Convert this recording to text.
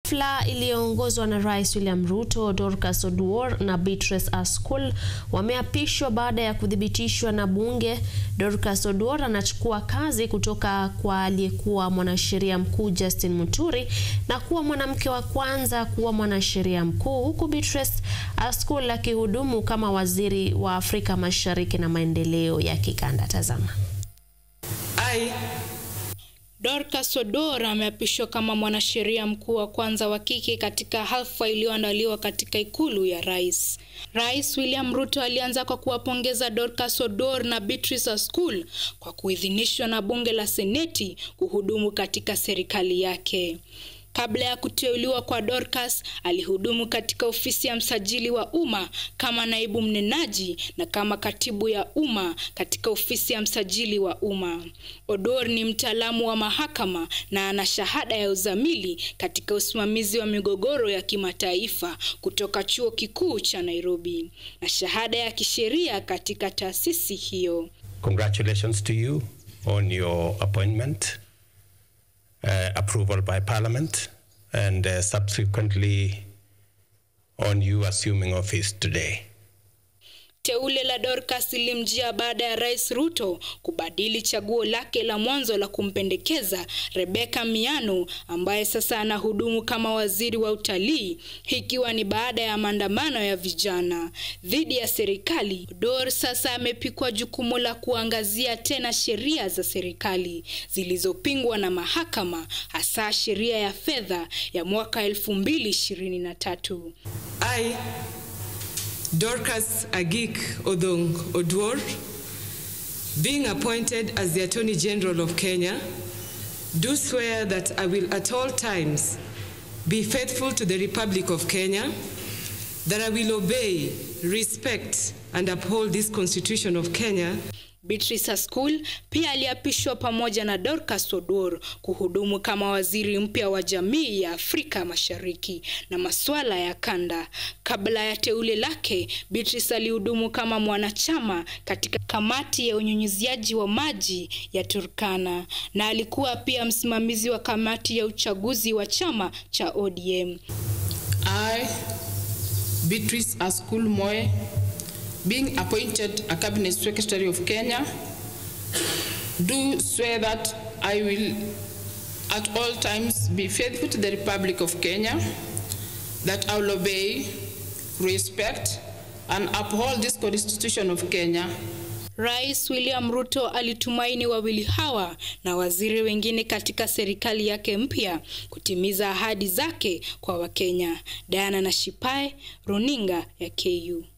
Hafla iliyoongozwa na Rais William Ruto, Dorcas Oduor na Beatrice Askul wameapishwa baada ya kuthibitishwa na bunge. Dorcas Oduor anachukua kazi kutoka kwa aliyekuwa mwanasheria mkuu Justin Muturi na kuwa mwanamke wa kwanza kuwa mwanasheria mkuu, huku Beatrice Askul akihudumu kama waziri wa Afrika Mashariki na maendeleo ya kikanda. Tazama. I, Dorcas Oduor ameapishwa kama mwanasheria mkuu wa kwanza wa kike katika hafla iliyoandaliwa katika ikulu ya rais. Rais William Ruto alianza kwa kuwapongeza Dorcas Oduor na Beatrice Askul kwa kuidhinishwa na bunge la Seneti kuhudumu katika serikali yake. Kabla ya kuteuliwa kwa Dorcas, alihudumu katika ofisi ya msajili wa umma kama naibu mnenaji na kama katibu ya umma katika ofisi ya msajili wa umma. Oduor ni mtaalamu wa mahakama na ana shahada ya uzamili katika usimamizi wa migogoro ya kimataifa kutoka Chuo Kikuu cha Nairobi na shahada ya kisheria katika taasisi hiyo. Congratulations to you on your appointment. Uh, approval by Parliament and uh, subsequently on you assuming office today. Teule la Dorcas lilimjia baada ya Rais Ruto kubadili chaguo lake la mwanzo la kumpendekeza Rebecca Miano ambaye sasa anahudumu kama waziri wa utalii, ikiwa ni baada ya maandamano ya vijana dhidi ya serikali. Oduor sasa amepikwa jukumu la kuangazia tena sheria za serikali zilizopingwa na mahakama, hasa sheria ya fedha ya mwaka 2023. I, Dorcas Agik Odong Oduor, being appointed as the Attorney General of Kenya, do swear that I will at all times be faithful to the Republic of Kenya, that I will obey, respect, and uphold this Constitution of Kenya. Beatrice Askul pia aliapishwa pamoja na Dorcas Oduor kuhudumu kama waziri mpya wa jamii ya Afrika Mashariki na masuala ya kanda. Kabla ya teule lake, Beatrice alihudumu kama mwanachama katika kamati ya unyunyiziaji wa maji ya Turkana na alikuwa pia msimamizi wa kamati ya uchaguzi wa chama cha ODM. I, Beatrice Askul Moe, being appointed a cabinet secretary of Kenya, do swear that I will at all times be faithful to the Republic of Kenya, that I will obey, respect, and uphold this Constitution of Kenya. Rais William Ruto alitumaini wawili hawa na waziri wengine katika serikali yake mpya kutimiza ahadi zake kwa Wakenya. Diana Nashipae, Runinga ya KU.